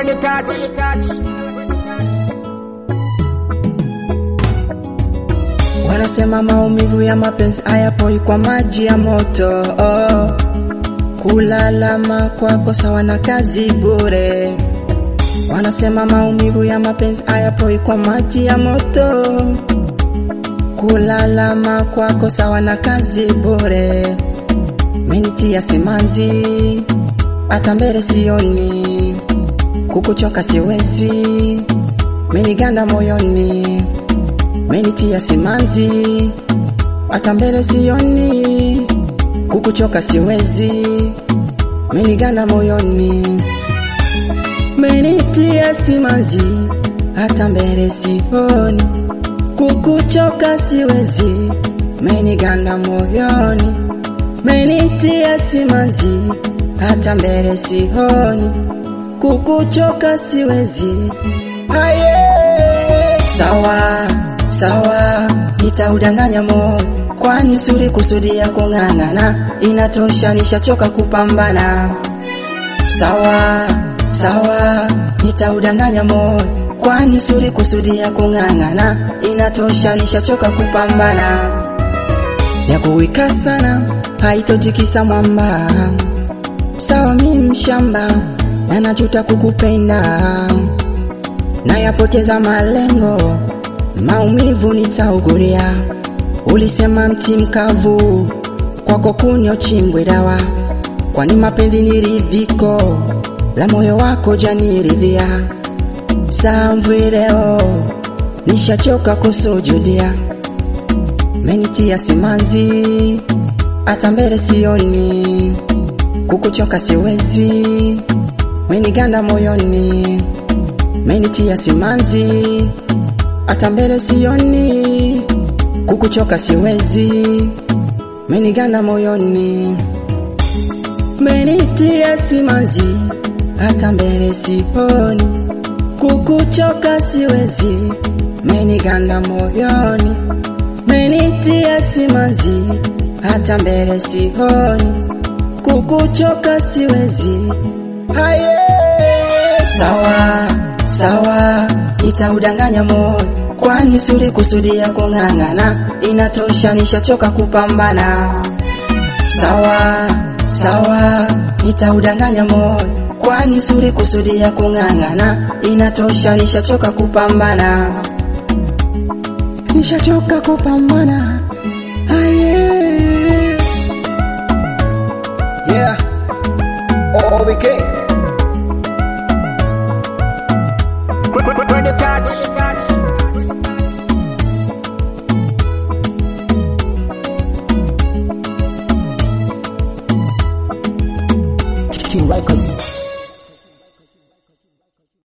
Kwenye touch. Wanasema maumivu ya mapenzi hayapoi kwa maji ya moto oh. Kulalama kwako sawa na kazi bure. Wanasema maumivu ya mapenzi hayapoi kwa maji ya moto. Kulalama kwako sawa na kazi bure. Menitia simanzi, hata mbele sioni, kukuchoka siwezi, meniganda moyoni, menitia simanzi, hata mbele sioni, kukuchoka siwezi, meniganda moyoni, menitia simanzi, hata mbele sioni, kukuchoka siwezi, meniganda moyoni menitia simanzi, hata mbele sioni, kukuchoka siwezi. Haye, sawa sawa, nitaudanganya moyo, kwani suri kusudia kung'ang'ana, inatosha, nishachoka kupambana. Sawa sawa, nitaudanganya moyo, kwani suri kusudia kung'ang'ana, inatosha, nishachoka kupambana ya kuwika sana haitotikisa mwamba. Sawa mi mshamba na najuta kukupenda, nayapoteza malengo, maumivu nitaugulia. Ulisema mti mkavu kwako kunyo chimbwe dawa, kwani mapenzi ni ridhiko la moyo wako janiridhia. Samvwi leo nishachoka kusujudia menitia simanzi, hata mbele sioni, kukuchoka siwezi, meniganda moyoni, menitia simanzi, hata mbele sioni, kukuchoka siwezi, meniganda moyoni, menitia simanzi, hata mbele sioni, kukuchoka siwezi, meniganda moyoni menitia simanzi, hata mbele sioni, kukuchoka siwezi. Haye, sawa sawa, nitaudanganya moyo, kwani suri kusudia kung'ang'ana, inatosha, nishachoka kupambana. Sawa sawa, nitaudanganya moyo, kwani suri kusudia kung'ang'ana, inatosha, nishachoka kupambana nishachoka kupambana. Aye. Yeah. OBK. Kwenye touch. King Records.